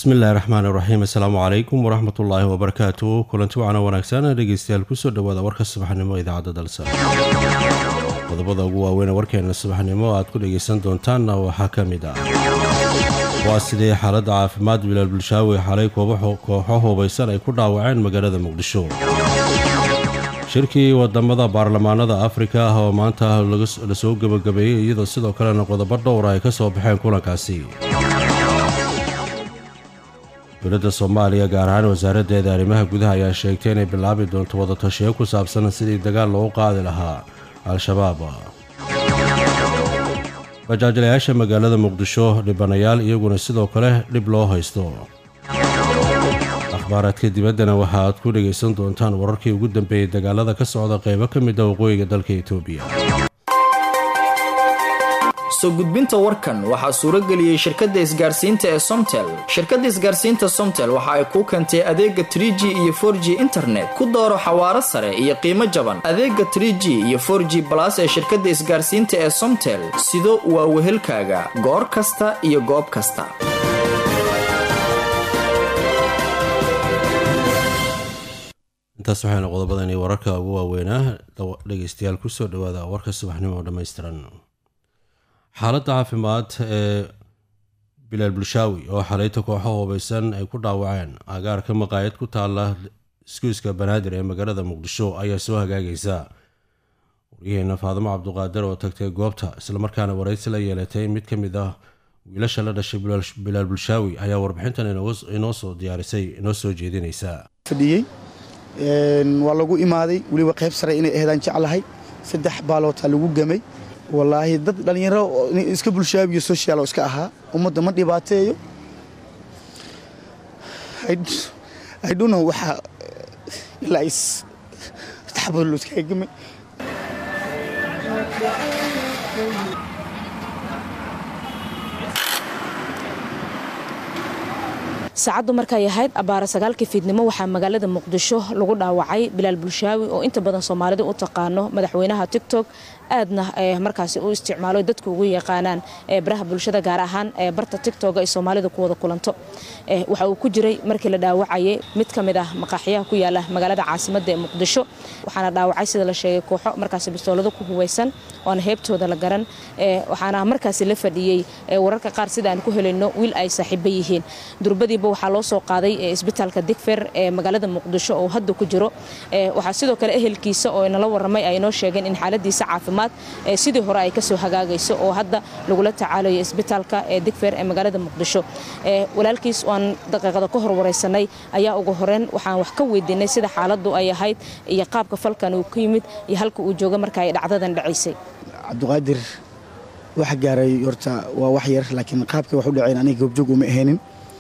bismillahi raxmaan iraxiim assalaamu calaykum waraxmatullaahi wabarakaatu kulanti wacana wanaagsan dhegeystayaal kusoo dhawaada warka subaxnimo idaacadda dalsa qodobada ugu waaweyn warkeena subaxnimo aad ku dhegaysan doontaanna waxaa ka mid ah waa sidee xaaladda caafimaad bilaal bulshaawi xalay kooxo hubaysan ay ku dhaawaceen magaalada muqdisho shirkii wadamada baarlamaanada afrika ah oo maanta lasoo gebagabeeyey iyadoo sidoo kalena qodobo dhowra ay ka soo baxeen kulankaasi dowladda soomaaliya gaar ahaan wasaaraddeeda arrimaha gudaha ayaa sheegtay inay bilaabi doonto wadatashiyo ku saabsan sidii dagaal loogu qaadi lahaa al-shabaab bajaajlayaasha magaalada muqdisho dhibanayaal iyaguna sidoo kale dhib loo haysto akhbaaraadka dibaddana waxa aad ku dhegaysan doontaan wararkii ugu dambeeyey dagaalada ka socda qaybo ka mid a waqooyiga dalka etoobiya soo gudbinta warkan waxaa suurageliyey shirkadda isgaarsiinta ee somtel shirkadda isgaarsiinta somtel waxa ay kuu keentay adeega trie g iyo for g internet ku dooro xawaaro sare iyo qiimo jaban adeega trie g iyo for g balas ee shirkadda isgaarsiinta ee somtel sido waa wehelkaaga goor kasta iyo goob kasta intaas waxayna qodobadani wararka ugu waaweynaa dhegeystayaal kusoo dhawaada warka subaxnimo oo dhammaystiran xaaladda caafimaad ee bilaal bulshaawi oo xalayta kooxo hubaysan ay ku dhaawaceen agaarka maqaayad ku taala iskuiska banaadir ee magaalada muqdisho ayaa soo hagaagaysa waryaheena faadimo cabduqaadir oo tagtay goobta islamarkaana waraysi la yeelatay mid ka mid ah wiilasha la dhashay bilaal bulshaawi ayaa warbixintan inoo soo diyaarisay inoo soo jeedinaysa fadhiyey waa lagu imaaday weliba qayb sare inay aheedaan jeclahay saddex baalootaa lagu gamay wallaahi dad dhallinyaro iska bulshaabiyo social oo iska ahaa ummadda ma dhibaateeyo idhuno waxaa ilaa is taxabad loo iskaga gamay saacaddu markay ahayd abbaara sagaalkii fiidnimo waxaa magaalada muqdisho lagu dhaawacay bilaal bulshaawi oo inta badan soomaalida u taqaano madaxweynaha tigtok aadna markaasi u isticmaalo dadku ugu yaqaanaan baraha bulshada gaar ahaan barta tigtoga ay soomaalida ku wada kulanto waxa uu ku jiray markii la dhaawacayay mid ka mid ah maqaaxyaha ku yaala magaalada caasimadda ee muqdisho waxaana dhaawacay sida la sheegay kooxo markaasi bistoolado ku hubaysan oona heebtooda la garan waxaana markaasi la fadhiyey wararka qaar sida aan ku helayno wiil ay saaxiibo yihiin durbadiiba waxaa loo soo qaaday isbitaalka digfer ee magaalada muqdisho oo hadda ku jiro waxaa sidoo kale ehelkiisa oo nala waramay ay noo sheegeen in xaaladiisa caafimaad sidii hore ay kasoo hagaagayso oo hadda lagula tacaalayo isbitaalka ee digfer ee magaalada muqdisho walaalkiis waan daqiiqada ka hor wareysanay ayaa ugu horeyn waxaan wax ka weydiinay sida xaaladu ay ahayd iyo qaabka falkan uu ku yimid iyo halka uu jooga marka ay dhacdadan dhacaysay cabdiqaadir wax gaaray horta waa wax yar laakiin qaabkay wax u dhaceen aniga goobjoog uma ahaynin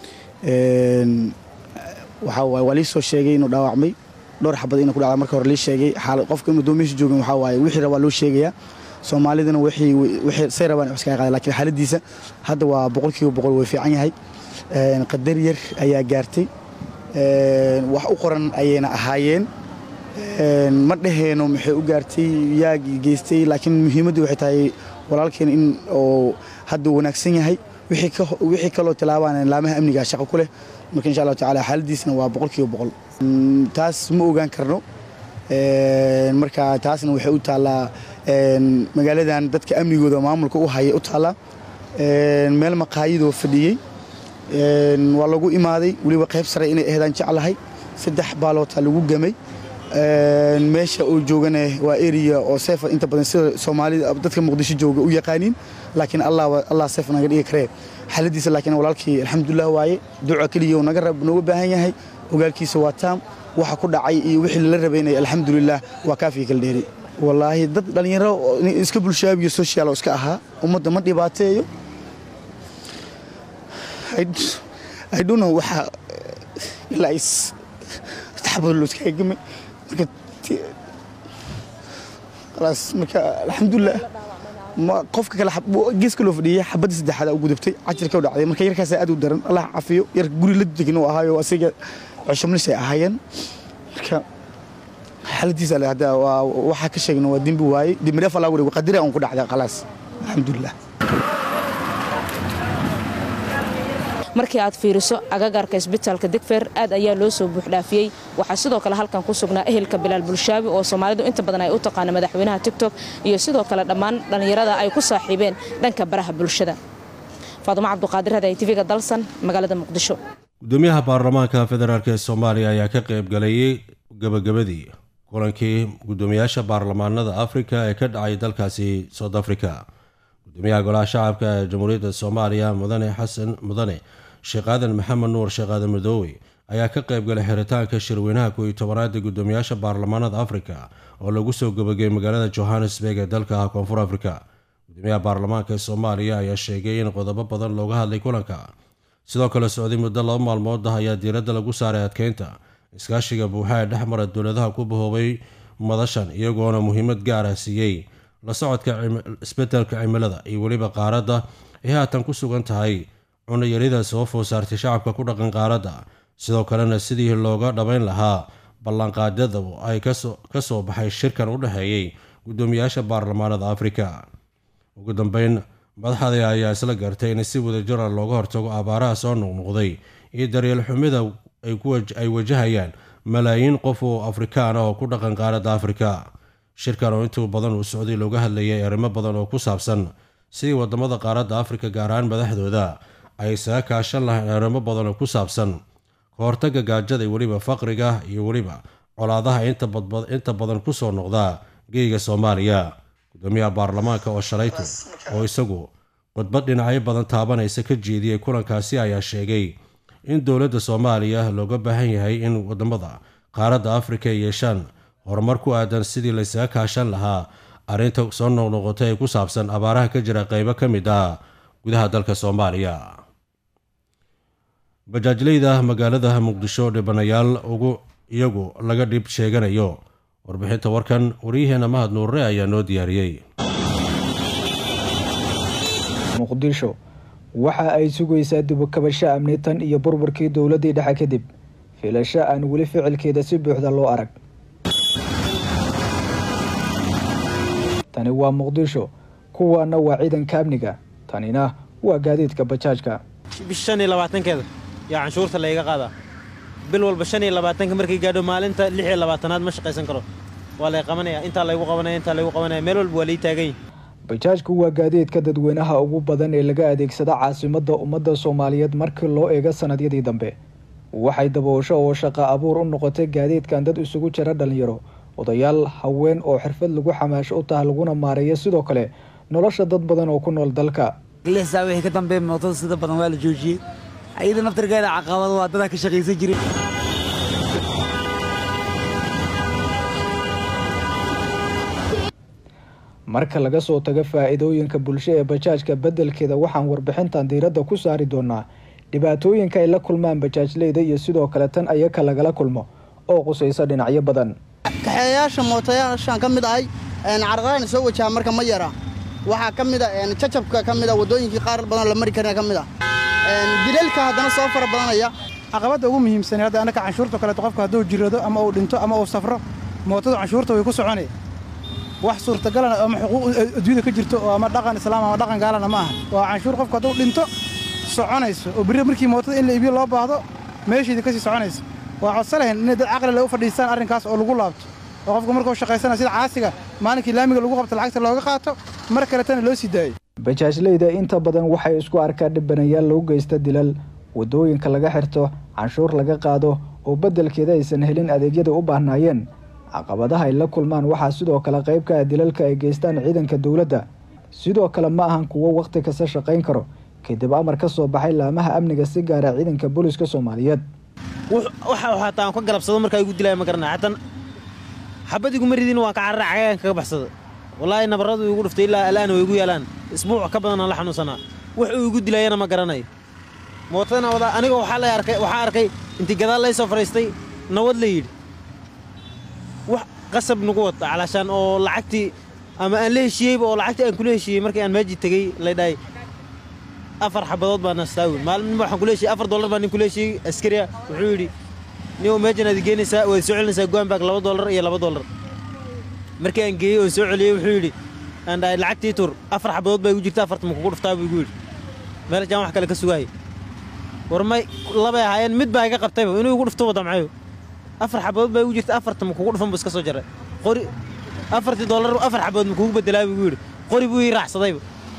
waxaa waaye waa lii soo sheegay inuu dhaawacmay dhowr xabad inuu ku dhacda marka hore lii sheegay xaalad qofka inuu doomihiisa joogin waxaa waaye wixii rabaa loo sheegayaa soomaalidana wixii wixii say rabaan wax iskaga qaada laakiin xaaladiisa hadda waa boqolkiiba boqol way fiican yahay qadar yar ayaa gaartay wax u qoran ayayna ahaayeen ma dhaheeno maxay u gaartay yaa geystay laakiin muhiimaddu waxay tahay walaalkeen in oo hadda wanaagsan yahay wixii kaloo tilaabaan laamaha amniga shaqo ku leh marka insha allahu tacala xaaladiisna waa boqolkiiba boqol taas ma ogaan karno marka taasna waxay u taallaa magaaladan dadka amnigooda maamulka u haya u taallaa meel maqaayadoo fadhiyey waa lagu imaaday weliba qayb sare inay aheedaan jeclahay saddex baalootaa lagu gamay meesha uu joogana waa area oo seefa inta badan sida soomaalida dadka muqdisho jooga u yaqaaniin laakiin allah seef naga dhigi karee xaaladiisa laakiin walaalkii alxamdulilah waaye duca keliya naga nooga baahan yahay ogaalkiisa waa taam waxa ku dhacay iyo wixii lala rabaynaya alxamdulilah waa kaafii kala dheeri wallaahi dad dhallinyaro iska bulshaabiyo social oo iska ahaa ummadda ma dhibaateeyo idhuno waxaa ilaa is taxabad loo iskaga gamay marka khalaas marka alxamdulilah qofka kale geeska loo fadhiyay xabadii saddexaad ugu dubtay cajirka u dhacday marka yarkaasa aad u daran allah cafiyo yar guri la degin uu ahaayo asiga coshamlis ay ahaayeen marka xaaladiisa le hadda waa waxaa ka sheegna waa dembi waaye dembidhaaf allaa wareego qadira un ku dhacda khalaas alxamdulilah markii aad fiiriso agagaarka isbitaalka digfeer aad ayaa loo soo buuxdhaafiyey waxaa sidoo kale halkan ku sugnaa ehelka bilaal bulshaabi oo soomaalidu inta badan ay u taqaana madaxweynaha tigtok iyo sidoo kale dhammaan dhallinyarada ay ku saaxiibeen dhanka baraha bulshada faadumo cabduqaadir haday tv-ga dalsan magaalada muqdisho gudoomiyaha baarlamaanka federaalk ee soomaaliya ayaa ka qayb galayay gabagabadii kulankii gudoomiyaasha baarlamaanada afrika ee ka dhacay dalkaasi south africa gudoomiyaha golaha shacabka ee jamhuuriyadda soomaaliya mudane xasan mudane sheekh aadan maxamed nuur sheekh aadan madoowe ayaa ka qayb galay xiritaanka shirweynaha kooiyo tobanaada gudoomiyaasha baarlamaanada afrika oo lagu soo gabagayay magaalada johannesburg ee dalka koonfur afrika gudoomiyaha baarlamaanka ee soomaaliya ayaa sheegay in qodobo badan looga hadlay kulanka sidoo kale socday muddo laba maalmood ah ayaa diiradda lagu saaray adkeynta iskaashiga buuxa ee dhexmara dowladaha ku bahoobay madashan iyagoona muhiimad gaar ah siiyey la socodka isbedelka cimilada iyo weliba qaaradda ay haatan ku sugan tahay cunayarida soo food saartay shacabka ku dhaqan qaaradda sidoo kalena sidii looga dhabayn lahaa ballanqaadyada ay ka soo baxay shirkan u dhexeeyey gudoomiyaasha baarlamaanada afrika ugu dambeyn madaxda ayaa isla gartay in si wadajira looga hortago abaaraha soo noqnoqday iyo daryeel xumida ay wajahayaan malaayiin qof oo afrikaan ah oo ku dhaqan qaaradda afrika shirkan oo intuu badan uu socday looga hadlayay arrimo badan oo ku saabsan sidii wadamada qaaradda afrika gaar ahaan madaxdooda ay isaga kaashan lahayn arrimo badan oo ku saabsan ka hortagga gaajada iyo weliba faqriga iyo weliba colaadaha inta badan kusoo noqda geyga soomaaliya gudoomiyaha baarlamaanka oo shalayto oo isagu khudbad dhinacyo badan taabanaysa ka jeediyey kulankaasi ayaa sheegay in dowladda soomaaliya looga baahan yahay in wadamada qaaradda afrika ay yeeshaan horumar ku aadan sidii laysaga kaashan lahaa arrinta soo noqnoqotay ee ku saabsan abaaraha ka jira qeybo ka mid ah gudaha dalka soomaaliya bajaajleyda magaalada muqdisho dhibanayaal ugu iyagu laga dhib sheeganayo warbixinta warkan waryaheena mahad nuurre ayaa noo diyaariyey muqdisho waxa ay sugaysaa dibukabasho amni tan iyo burburkii dowladdii dhexe kadib filasho aan weli ficilkeeda si buuxda loo arag tani waa muqdisho kuwaana waa ciidanka amniga tanina waa gaadiidka bajaajka bish shan iyo labaatankeeda yaa canshuurta layga qaadaa bil walba shan iyo labaatanka markay gaadho maalinta lix iyo labaatanaad ma shaqaysan karo waa lay qabanaya intaa laygu qabanaya intaa laygu qabanaya meel walba waa lay taagan yihin bajaajku waa gaadiidka dadweynaha ugu badan ee laga adeegsada caasimadda ummadda soomaaliyeed markii loo eego sannadyadii dambe waxay daboosho oo shaqo abuur u noqotay gaadiidkan dad isugu jira dhalinyaro odayaal haween oo xirfad lagu xamaasho u taha laguna maareeyo sidoo kale nolosha dad badan oo ku nool dalka lixsaa wixii ka dambeeya mootada sida badan waa la joojiyey ayada naftarkeeda caqabad waa dadaa ka shaqaysan jiray marka laga soo tago faa'iidooyinka bulsho ee bajaajka beddelkeeda waxaan warbixintan diiradda ku saari doonaa dhibaatooyinka ay la kulmaan bajaajleyda iyo sidoo kale tan ayaka lagala kulmo oo qusaysa dhinacyo badan kaxeeyayaasha mootayaashaan ka mid ahay carqalaan soo wajaha marka ma yara waxaa ka mid a jajabka ka mid a waddooyinkii qaar badan la mari karina ka mid ah dilalka haddana soo fara badanaya caqabadda ugu muhiimsan hadda annaka canshuurta kaleeto qofka hadduu jirado ama uu dhinto ama uu safro mootadu canshuurta way ku soconay wax suurtagalana ama xuquuq adduunyada ka jirto oo ama dhaqan islaam ama dhaqan gaalana ma aha waa canshuur qofka hadduu dhinto soconayso oo berri markii mootada in la iibiyo loo baahdo meesheedii kasii soconayso waa codsa lahayn inay dad caqli le u fadhiistaan arrinkaas oo lagu laabto oo qofka markuu shaqaysana sida caasiga maalinkii laamiga lagu qabto lacagta looga qaato mar kaletana loo sii daayo bajaajleyda inta badan waxay isku arkaan dhibanayaal lagu geysta dilal waddooyinka laga xirto canshuur laga qaado oo beddelkeeda aysan helin adeegyada u baahnaayeen caqabadaha ay la kulmaan waxaa sidoo kale qayb ka ah dilalka ay geystaan ciidanka dowladda sidoo kale ma ahan kuwo wakhti kasta shaqayn karo kadib amar ka soo baxay laamaha amniga si gaara ciidanka booliska soomaaliyeed waxa xataa aan ka galabsado markaa igu dilaya ma garanay xatan xabad iguma ridin waan ka carara cagagan kaga baxsada wallaahi nabarradu igu dhuftay ilaa al'aana way igu yaalaan isbuuc ka badan aan la xanuunsanaa wax uu igu dilayana ma garanayo mootadana wadaa aniga waxaa lay arkay waxaa arkay intii gadaal lay soo fadhiistay nabad la yidhi wax qasab nagu wata calaashaan oo lacagtii ama aan la heshiiyeyba oo lacagtii aan kula heshiiyey markii aan meejii tegey lay dhahay afar xabadood baa nastaawi maalin waxaan kula heshiiyey afar dollar baa nin kula heshiiyey askariya wuxuu yidhi nin meejan aad geenaysaa waad soo celinaysaa goanbag laba dollar iyo laba dollar markii aan geeyey oon soo celiyey wuxuu yidhi aan dhahay lacagtii tur afar xabadood baa igu jirta afarta ma kugu dhuftaa buu igu yidhi meelashaan wax kale ka sugaayay war may labay ahaayeen mid baa iga qabtayba inuu igu dhufto wadamcayo afar xabood baa igu jirta afarta ma kugu dhufan bu iska soo jaray qori afartii dollar afar xabood ma kugu bedelaa buu igu yidhi qori buu ii raacsadayba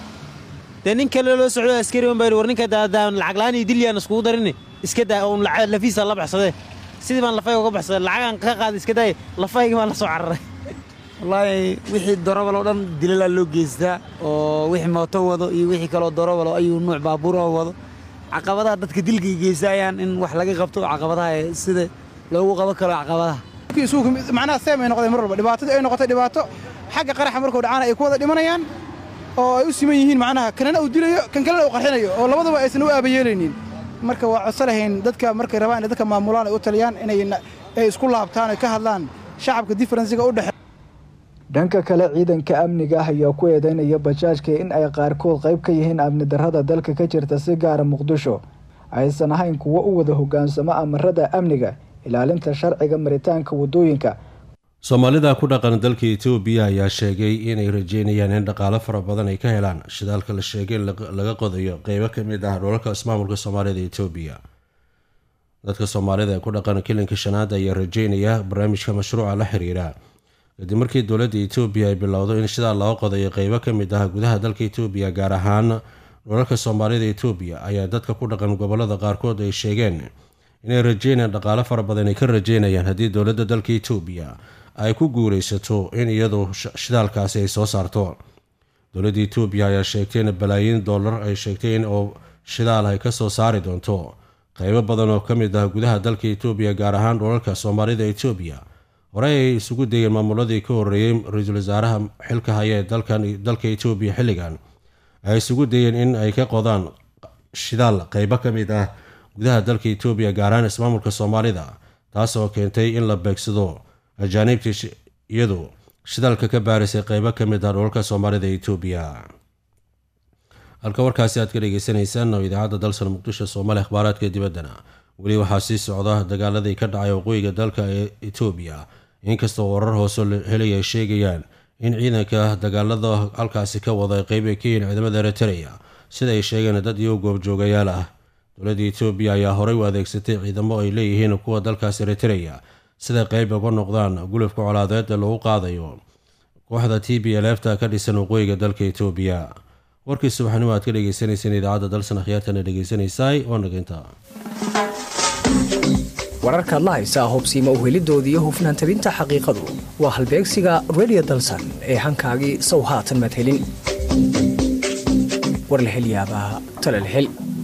dee nin kale loo socdo askari un baa yidhi war ninka daadaan lacag la'aan iyo dilyaan iskugu darini iska daa uun lacag lafiisa la baxsadee sidii baan lafayga uga baxsaday lacagaan ka qaaday iska daaya lafayga baan la soo cararay wallaahi wixii dorobal oo dhan dilalaa loo geystaa oo wixii mooto wado iyo wixii kaloo dorobal oo ayuu nuuc baabuura wado caqabadaha dadka dilka geysayaan in wax laga qabto caqabadaha sida loogu qaban karo caqabadaha macnaha seem ay noqdeen mar walba dhibaatadii ay noqotay dhibaato xagga qaraxa markuu dhacaana ay ku wada dhimanayaan oo ay u siman yihiin macnaha kanana uu dilayo kan kalena uu qarxinayo oo labadaba aysan u aabayeelaynin marka waa codso lahayn dadka markay rabaan inay dadka maamulaan ay u taliyaan inay ay isku laabtaan ay ka hadlaan shacabka diferensiga u dhexe dhanka kale ciidanka amniga ah ayaa ku eedeynaya bajaajka in ay qaarkood qayb ka yihiin amni darrada dalka ka jirta si gaara muqdisho aysan ahayn kuwo u wada hoggaansamo amarada amniga ilaalinta sharciga maritaanka waddooyinka soomaalida ku dhaqan dalka etoobiya ayaa sheegay inay rajeynayaan in dhaqaalo fara badan ay ka helaan shidaalka la sheegay in laga qodayo qeybo ka mid ah dholalka ismaamulka soomaalida etoobiya dadka soomaalida ee ku dhaqan kilinka shanaad ayaa rajeynaya barnaamijka mashruuca la xiriira kadib markii dowladda etoobiya ay bilowdo in shidaal laga qodayo qeybo ka mid ah gudaha dalka etoobiya gaar ahaan dholalka soomaalida etoobiya ayaa dadka ku dhaqan gobolada qaarkood ay sheegeen inay rajeynayaan dhaqaalo fara badan ay ka rajeynayaan haddii dowladda dalka etoobiya ay ku guulaysato in iyadu shidaalkaasi ay soo saarto dowladda etoobiya ayaa sheegtay in balaayiin dollar ay sheegtay in oo shidaal ay ka soo saari doonto qeybo badan oo ka mid ah gudaha dalka etoobiya gaar ahaan dholalka soomaalida etoobiya horey ay isugu dayeen maamuladii ka horreeyey ra-iisul wasaaraha xilka haya ee dalka etoobiya xilligan ay isugu dayeen in ay ka qodaan shidaal qeybo ka mid ah gudaha dalka etoobiya gaar ahaan ismaamulka soomaalida taasoo keentay in la beegsado ajaaniibtii iyadu shidaalka ka baarisay qeybo ka mid ah dholalka soomaalida etoobiya halka warkaasi aad ka dhegeysaneysaan oo idaacadda dalsan muqdisho soomaali akhbaaraadka dibaddana weli waxaa sii socda dagaaladii ka dhacay waqooyiga dalka ee etoobiya inkastoo warar hoose helay ay sheegayaan in ciidanka dagaalada halkaasi ka wada qeyb ay ka yihiin ciidamada eritreya sida ay sheegeen dad iyo goobjoogayaal ah dowladda etoobiya ayaa horey u adeegsatay ciidamo ay leeyihiin kuwa dalkaas eritreya siday qeyb uga noqdaan gulufka colaadeed ee lagu qaadayo kooxda t b lfta ka dhisan waqooyiga dalka etoobiya warkii subaxnimo aad ka dhegeysaneyseen idaacadda dalsan akhyaartana dhegeysanaysaay oo naginta wararkaad la haysaa hobsiima uhelidooda iyo hufnaan tabinta xaqiiqadu waa halbeegsiga redio dalsan ee hankaagii sow haatan madhelin war la hel yaabaa talal hel